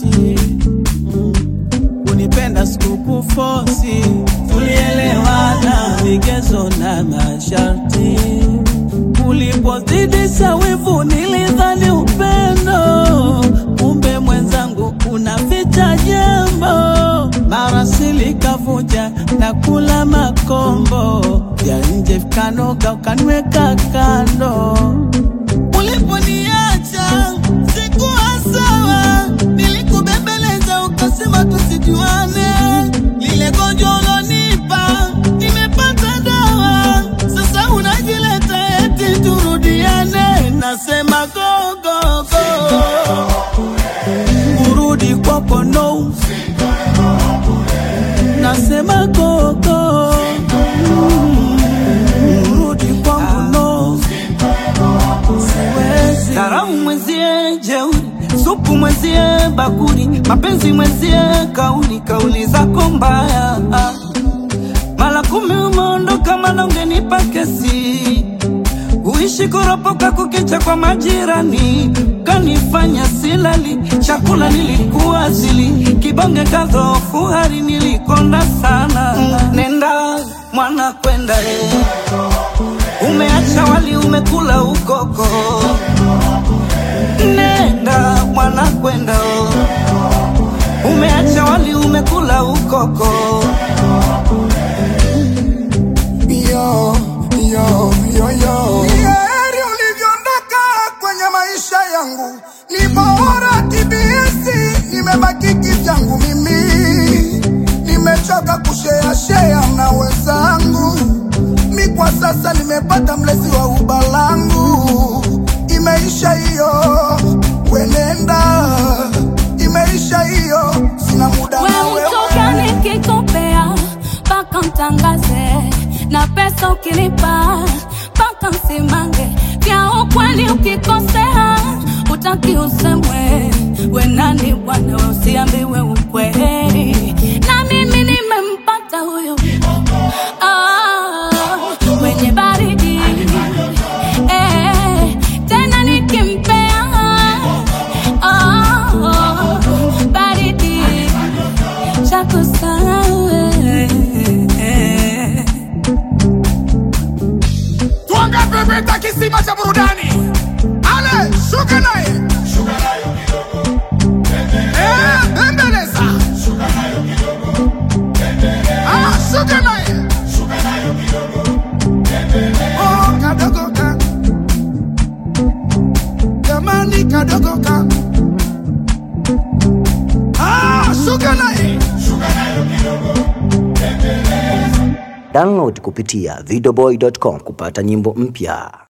masharti mm. Unipenda sikukufosi, tulielewana vigezo na masharti. Ulipozidisha wivu nilidhani upendo, kumbe mwenzangu unaficha jambo. Mara silikavuja na kula makombo vya nje vikanoga, ukaniweka kando. Uliponiacha sikuwa sawa, nilikubembeleza ukasema tusijuane. Lile gonjwa ulonipa nimepata dawa, sasa unajileta eti turudiane. Nasema go go go, urudi kwako no. Nasema go go, urudi kwangu no. Siwezi Dharau mwenzie jeuri, supu mwenzie bakuri, mapenzi mwenzie kauli, kauli zako mbaya. Mara kumi umeondoka, mana ungenipa kesi. Uishi kuropoka kukicha kwa majirani, kanifanya silali, chakula nilikuwa sili, kibonge kadhofu, hari nilikonda sana. Nenda mwana kwenda eh. Umeacha wali umekula ukoko, nenda mwana kwenda oh. Umeacha wali umekula ukoko, yo, yo, yo, yo. Ni heri ulivyoondoka kwenye maisha yangu, ni bora TBS, nimebaki kivyangu mimi, nimechoka kushea shea na wenzangu, mi kwa sasa nimepata mlezi wa ubalangu, imeisha hiyo, wenenda, imeisha hiyo, sina muda na We wewe. utoka nikikopea mpaka mtangaze na pesa ukinipa mpaka msimange vya ukweli ukikosea utaki usemwe we nani bwana we usiambiwe ukweli na mimi nimempata huyo ah, mwenye baridi eh, tena nikimpea ah, baridi chako sawe Twanga pepeta kisima cha burudani. Ale, shuka naye. Eh, bembeleza. Ah, shuka naye. Oh, kadogo ka. Jamani kadogo ka. Ah, shuka naye. Download kupitia videoboy.com kupata nyimbo mpya.